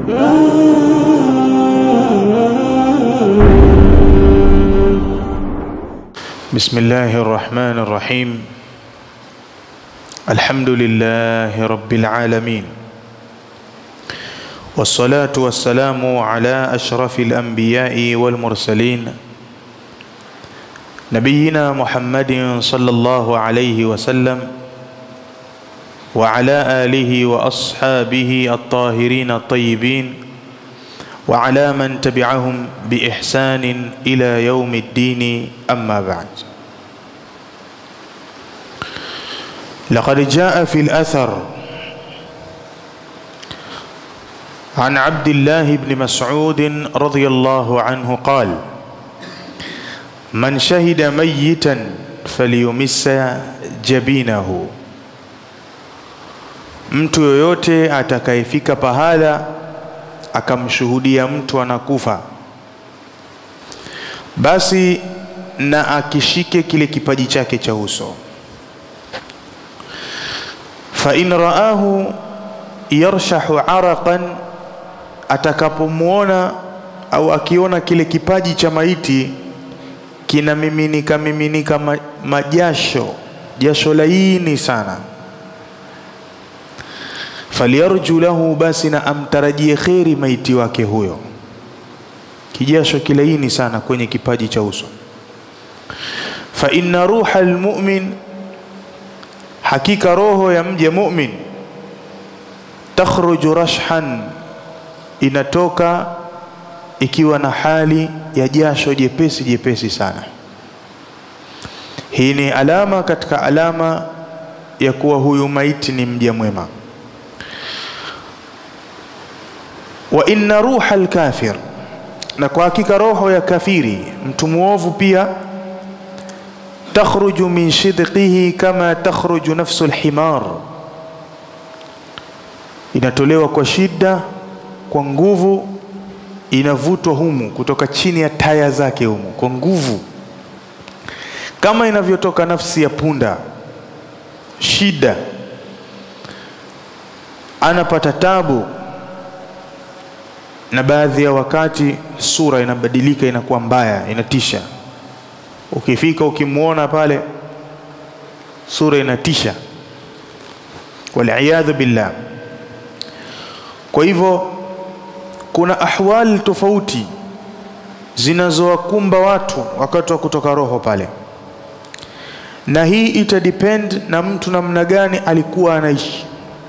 بسم الله الرحمن الرحيم الحمد لله رب العالمين والصلاة والسلام على أشرف الأنبياء والمرسلين نبينا محمد صلى الله عليه وسلم وعلى آله وأصحابه الطاهرين الطيبين وعلى من تبعهم بإحسان إلى يوم الدين أما بعد لقد جاء في الأثر عن عبد الله بن مسعود رضي الله عنه قال من شهد ميتا فليمس jabinahu mtu yoyote atakayefika pahala akamshuhudia mtu anakufa basi na akishike kile kipaji chake cha uso fa in raahu yarshahu araqan atakapomwona au akiona kile kipaji cha maiti kinamiminika miminika ma, majasho jasho laini sana falyarju lahu basi na amtarajie kheri maiti wake huyo kijasho kilaini sana kwenye kipaji cha uso fa inna ruha almu'min hakika roho ya mja mu'min takhruju rashhan inatoka ikiwa na hali ya jasho jepesi jepesi sana hii ni alama katika alama ya kuwa huyu maiti ni mja mwema wa inna ruha alkafir na kwa hakika roho ya kafiri mtu muovu pia takhruju min shidqihi kama takhruju nafsu alhimar inatolewa kwa shida kwa nguvu inavutwa humu kutoka chini ya taya zake humu kwa nguvu kama inavyotoka nafsi ya punda shida anapata tabu na baadhi ya wakati sura inabadilika inakuwa mbaya inatisha ukifika ukimwona pale sura inatisha waliyadhu billah kwa hivyo kuna ahwal tofauti zinazowakumba watu wakati wa kutoka roho pale na hii itadepend na mtu namna gani alikuwa anaishi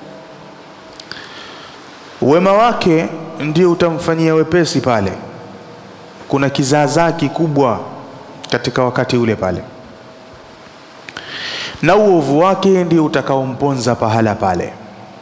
wema wake ndio utamfanyia wepesi pale kuna kizaazaa kikubwa katika wakati ule pale na uovu wake ndio utakaomponza pahala pale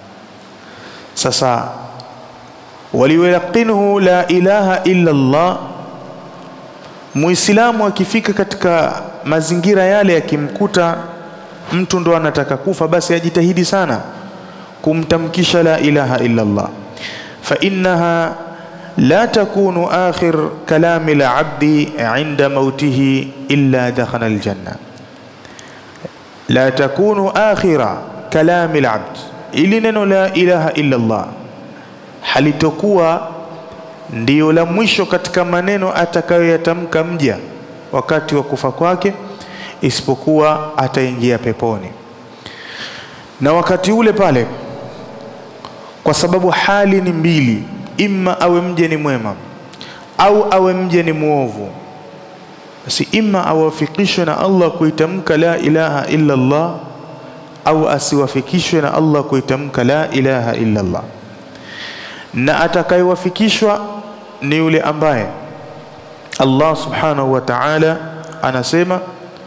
sasa waliwalaqinuhu la ilaha illa Allah muislamu akifika katika mazingira yale yakimkuta mtu ndo anataka kufa basi ajitahidi sana kumtamkisha la ilaha illa Allah fa innaha la takunu akhir kalami al-abdi inda mautihi illa dakhala al-janna la takunu akhira kalami al-abd ili neno la ilaha illa Allah halitokuwa ndiyo la mwisho katika maneno atakayoyatamka mja wakati wa kufa kwake isipokuwa ataingia peponi na wakati ule pale kwa sababu hali ni mbili imma awe mje ni mwema au awe mje ni mwovu basi imma awafikishwe na Allah kuitamka la ilaha illa Allah au asiwafikishwe na Allah kuitamka la ilaha illa Allah na atakayewafikishwa ni yule ambaye Allah subhanahu wa ta'ala anasema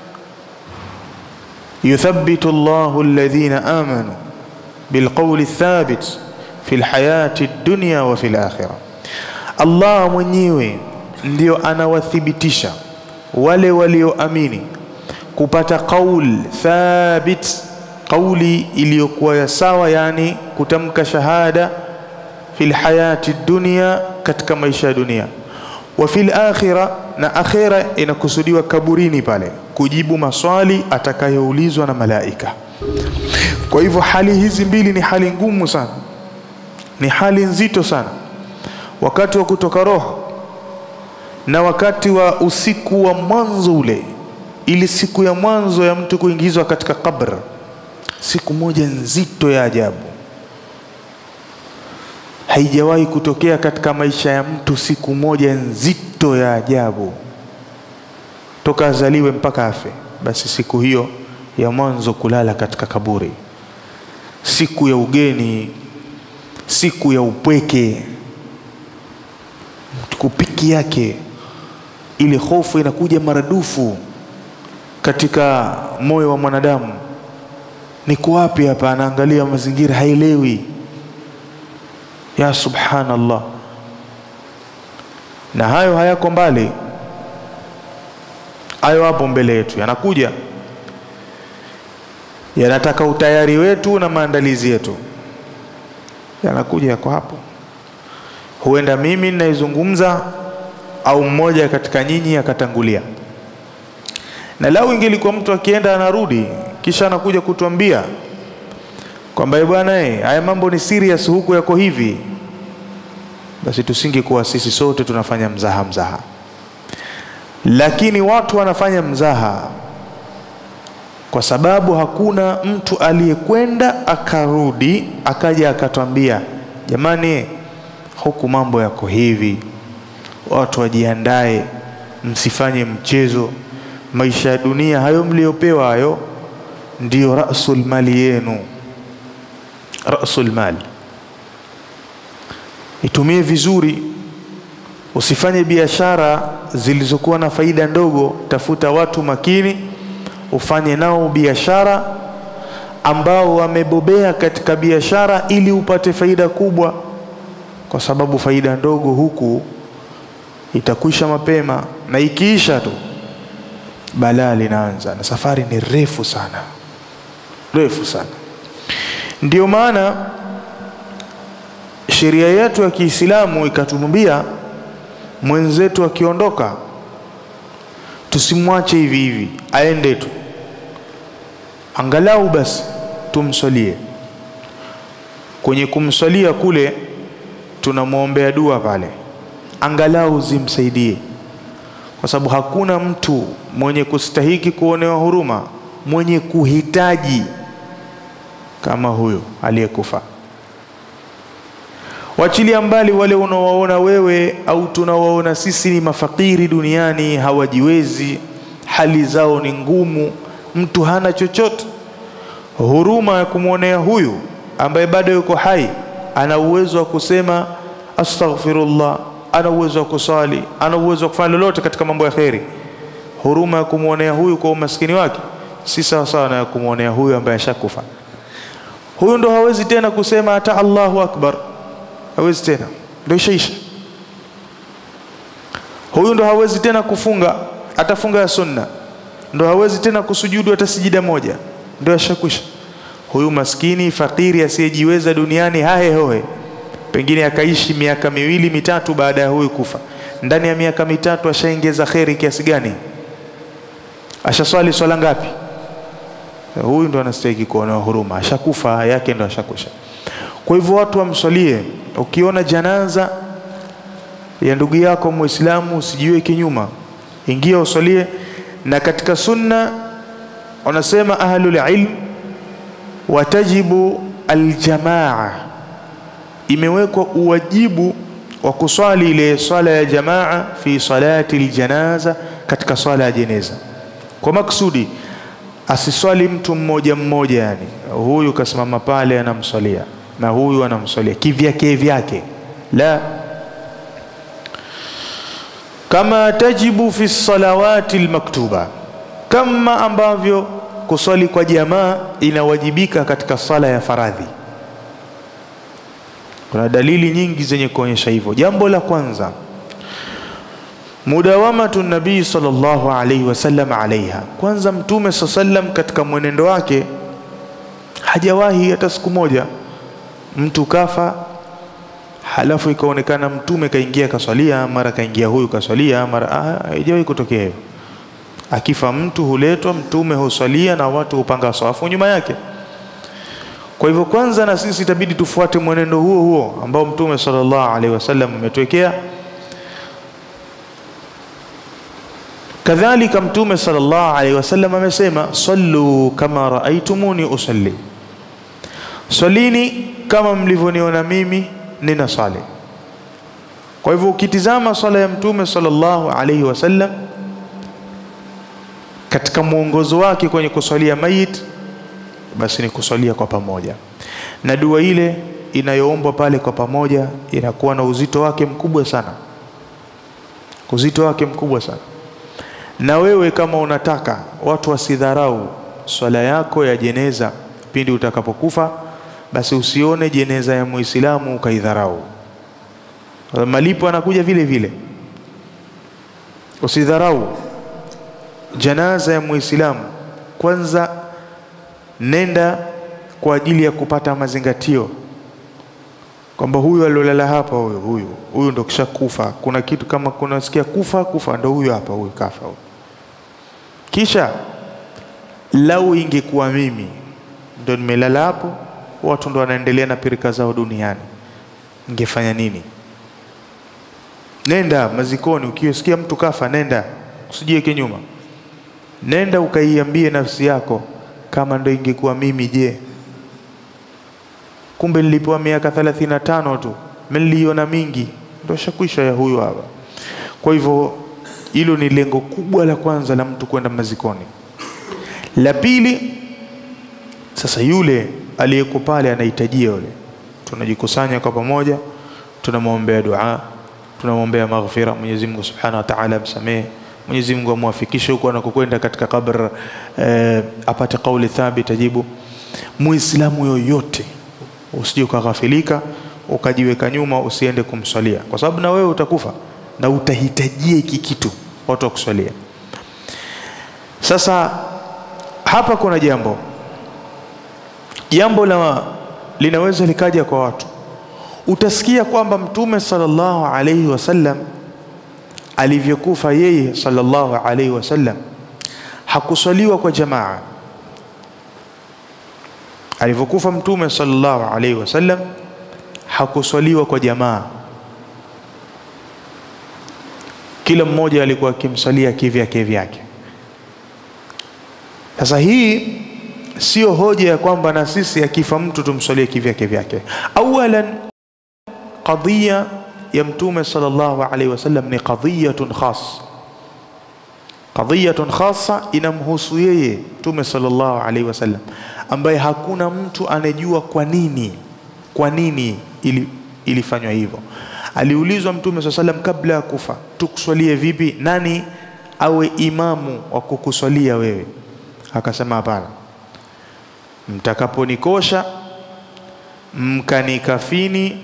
yuthabbitu Allahu alladhina amanu bilqawli thabit fi alhayati dunya wa fil akhirah Allah mwenyewe ndio anawathibitisha wale walioamini kupata qaul thabit qauli iliyokuwa ya sawa yani kutamka shahada fil hayati dunya katika maisha ya dunia wa fil akhira na akhira inakusudiwa kaburini pale kujibu maswali atakayoulizwa na malaika kwa hivyo hali hizi mbili ni hali ngumu sana ni hali nzito sana wakati wa kutoka roho na wakati wa usiku wa mwanzo ule, ili siku ya mwanzo ya mtu kuingizwa katika kabr, siku moja nzito ya ajabu. Haijawahi kutokea katika maisha ya mtu siku moja nzito ya ajabu toka azaliwe mpaka afe. Basi siku hiyo ya mwanzo kulala katika kaburi, siku ya ugeni, siku ya upweke, kupiki yake, ile hofu inakuja maradufu katika moyo wa mwanadamu. Niko wapi hapa? Anaangalia mazingira, haelewi. Ya subhanallah, na hayo hayako mbali, hayo hapo mbele yetu, yanakuja, yanataka utayari wetu na maandalizi yetu, yanakuja, yako hapo. Huenda mimi ninaizungumza au mmoja katika nyinyi akatangulia, na lau ingelikuwa mtu akienda anarudi kisha anakuja kutuambia kwamba bwana, eh, haya mambo ni serious, huku yako hivi, basi tusingekuwa sisi sote tunafanya mzaha mzaha. Lakini watu wanafanya mzaha kwa sababu hakuna mtu aliyekwenda akarudi akaja akatwambia, jamani, huku mambo yako hivi, watu wajiandae, msifanye mchezo. Maisha ya dunia hayo mliopewa hayo ndiyo rasul mali yenu, rasul mali. Itumie vizuri, usifanye biashara zilizokuwa na faida ndogo. Tafuta watu makini, ufanye nao biashara ambao wamebobea katika biashara, ili upate faida kubwa, kwa sababu faida ndogo huku itakwisha mapema, na ikiisha tu balaa linaanza, na safari ni refu sana, refu sana. Ndio maana sheria yetu ya Kiislamu ikatumbia mwenzetu akiondoka, tusimwache hivi hivi aende tu, angalau basi tumswalie. Kwenye kumswalia kule tunamwombea dua pale, angalau zimsaidie kwa sababu hakuna mtu mwenye kustahiki kuonewa huruma, mwenye kuhitaji kama huyo aliyekufa. Wachilia mbali wale unawaona wewe au tunawaona sisi ni mafakiri duniani, hawajiwezi, hali zao ni ngumu, mtu hana chochote. Huruma ya kumwonea huyu ambaye bado yuko hai, ana uwezo wa kusema astaghfirullah ana uwezo wa kusali, ana uwezo wa kufanya lolote katika mambo ya kheri. Huruma ya kumwonea huyu kwa umaskini wake si sawa sawa na ya kumwonea huyu ambaye ashakufa. Huyu ndo hawezi tena kusema hata Allahu akbar, hawezi tena, ndo ishaisha. Huyu ndo hawezi tena kufunga hata funga ya sunna, ndo hawezi tena kusujudu hata sijida moja, ndo ashakwisha. Huyu maskini fakiri asiyejiweza duniani hahe hohe pengine akaishi miaka miwili mitatu baada ya huyu kufa. Ndani ya miaka mitatu ashaongeza kheri kiasi gani? Ashaswali swala ngapi? Huyu ndo anastahili kuonewa huruma, ashakufa yake ndo ashakusha. Kwa hivyo watu wamswalie. Ukiona janaza ya ndugu yako Muislamu usijiweke nyuma, ingia uswalie. Na katika sunna wanasema ahlul ilm watajibu aljamaa imewekwa uwajibu wa kuswali ile swala ya jamaa fi salati aljanaza, katika swala ya jeneza, kwa maksudi asiswali mtu mmoja mmoja, yani huyu kasimama pale anamswalia na huyu anamswalia kivyake vyake, la kama tajibu fi salawati almaktuba, kama ambavyo kuswali kwa jamaa inawajibika katika sala ya faradhi. Kuna dalili nyingi zenye kuonyesha hivyo. Jambo la kwanza, mudawamatu nabii sallallahu alaihi wasallam alaiha. Kwanza Mtume saa sallam katika mwenendo wake hajawahi hata siku moja mtu kafa halafu ikaonekana Mtume kaingia kaswalia, mara kaingia huyu kaswalia, mara haijawahi kutokea hivyo. Akifa mtu huletwa, Mtume huswalia na watu hupanga swafu nyuma yake. Kwa hivyo kwanza na sisi itabidi tufuate mwenendo huo huo ambao Mtume sallallahu alaihi wasallam ametuwekea. Kadhalika Mtume sallallahu alaihi wasallam amesema, sallu kama raaitumuni usalli, swalini kama mlivyoniona mimi nina sali. Kwa hivyo ukitizama swala ya Mtume sallallahu alaihi wasallam katika mwongozo wake kwenye kuswalia mayit, basi ni kuswalia kwa pamoja, na dua ile inayoombwa pale kwa pamoja inakuwa na uzito wake mkubwa sana, uzito wake mkubwa sana. Na wewe kama unataka watu wasidharau swala yako ya jeneza pindi utakapokufa, basi usione jeneza ya Muislamu ukaidharau, malipo anakuja vile vile. Usidharau janaza ya Muislamu. Kwanza nenda kwa ajili ya kupata mazingatio kwamba huyu aliolala hapa, huyu huyu huyu ndo kisha kufa. Kuna kitu kama kunasikia kufa kufa, ndo huyu hapa, huyu kafa huyu. Kisha lau ingekuwa mimi ndo nimelala hapo, watu ndo wanaendelea na pirika zao duniani, ningefanya nini? Nenda mazikoni, ukiosikia mtu kafa, nenda usijiweke nyuma, nenda ukaiambie nafsi yako, kama ndo ingekuwa mimi, je, kumbe nilipewa miaka thelathini na tano tu, niliona mingi, ndo shakwisha ya huyu hapa. Kwa hivyo hilo ni lengo kubwa la kwanza la mtu kwenda mazikoni. La pili, sasa yule aliyeko pale anahitajia yule, tunajikusanya kwa pamoja, tunamwombea dua, tunamwombea maghfira, Mwenyezi Mungu Subhanahu wa Ta'ala amsamehe, Mwenyezi Mungu amwafikishe huko anakokwenda katika kabr eh, apate kauli thabit ajibu. Muislamu yoyote usije ukaghafilika ukajiweka nyuma, usiende kumswalia, kwa sababu na wewe utakufa na utahitajia hiki kitu watu wakuswalia. Sasa hapa kuna jambo jambo la linaweza likaja kwa watu. Utasikia kwamba Mtume sallallahu alaihi wasallam alivyokufa yeye sallallahu alaihi wasallam hakuswaliwa kwa jamaa. Alivyokufa Mtume sallallahu alaihi wasallam hakuswaliwa kwa jamaa, kila mmoja alikuwa akimsalia kivyake vyake. Sasa hii sio hoja ya kwamba na sisi akifa mtu tumswalie kivyake vyake. Awalan, qadhiya ya Mtume sallallahu alaihi wasallam ni qadhiyatun khas, qadhiyatun khassa, inamhusu yeye Mtume sallallahu alaihi wasallam, ambaye hakuna mtu anejua kwa nini kwa nini ili, ilifanywa hivyo. Aliulizwa Mtume sallallahu alaihi wasallam kabla ya kufa, tukuswalie vipi? Nani awe imamu wa kukuswalia wewe? Akasema hapana, mtakaponikosha mkanikafini,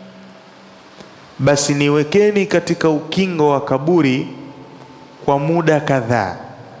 basi niwekeni katika ukingo wa kaburi kwa muda kadhaa.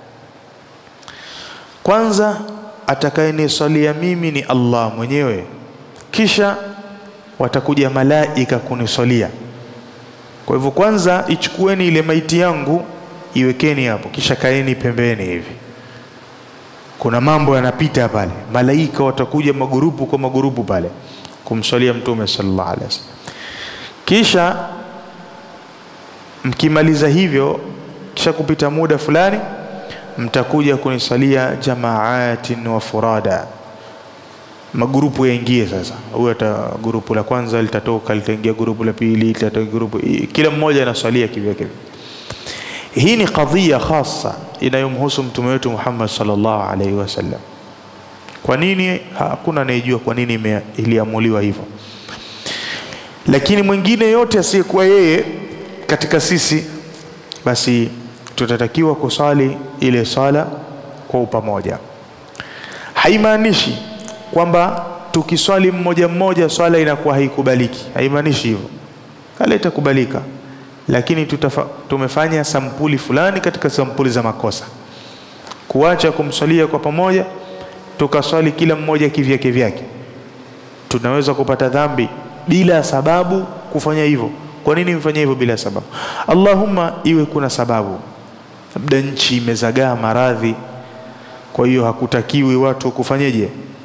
Kwanza atakayeniswalia mimi ni Allah mwenyewe, kisha watakuja malaika kuniswalia. Kwa hivyo, kwanza ichukueni ile maiti yangu iwekeni hapo, kisha kaeni pembeni hivi kuna mambo yanapita pale, malaika watakuja magurupu kwa magurupu pale kumswalia Mtume sallallahu alaihi wasallam. Kisha mkimaliza hivyo, kisha kupita muda fulani, mtakuja kunisalia jamaatin wa furada, magurupu yaingie sasa. Huyo ata gurupu la kwanza litatoka, litaingia gurupu la pili, litatoka gurupu, kila mmoja anaswalia kivyake. Hii ni kadhia khasa inayomhusu mtume wetu Muhammad sallallahu alaihi wasallam. Kwa nini? Hakuna anayejua kwa nini iliamuliwa hivyo, lakini mwingine yote asiyekuwa yeye katika sisi, basi tutatakiwa kusali ile sala kwa upamoja. Haimaanishi kwamba tukiswali mmoja mmoja swala inakuwa haikubaliki, haimaanishi hivyo. Sala itakubalika lakini tutafa, tumefanya sampuli fulani katika sampuli za makosa, kuacha kumswalia kwa pamoja, tukaswali kila mmoja kivyake vyake. Tunaweza kupata dhambi bila sababu kufanya hivyo. Kwa nini mfanye hivyo bila sababu? Allahumma, iwe kuna sababu, labda nchi imezagaa maradhi, kwa hiyo hakutakiwi watu kufanyeje,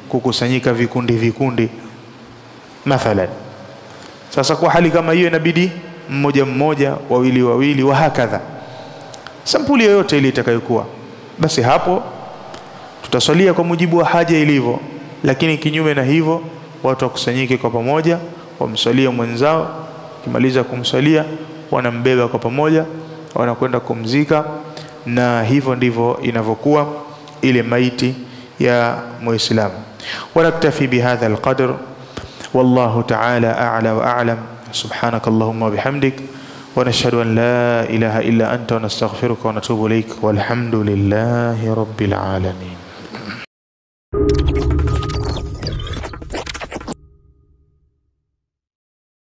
kukusanyika vikundi vikundi mathalan. Sasa kwa hali kama hiyo inabidi mmoja mmoja, wawili wawili, wa hakadha, sampuli yoyote ile itakayokuwa, basi hapo tutaswalia kwa mujibu wa haja ilivyo, lakini kinyume na hivyo watu wakusanyike kwa pamoja, wamswalie mwenzao, kimaliza kumswalia wanambeba kwa pamoja, wanakwenda kumzika, na hivyo ndivyo inavyokuwa ile maiti ya Muislamu. Wanaktafi bihadha alqadr, wallahu ta'ala a'la wa a'lam. Subhanak Allahumma wa bihamdik wa nashhadu an la ilaha illa anta wa nastaghfiruka wa natubu ilaik walhamdulillahi rabbil alamin.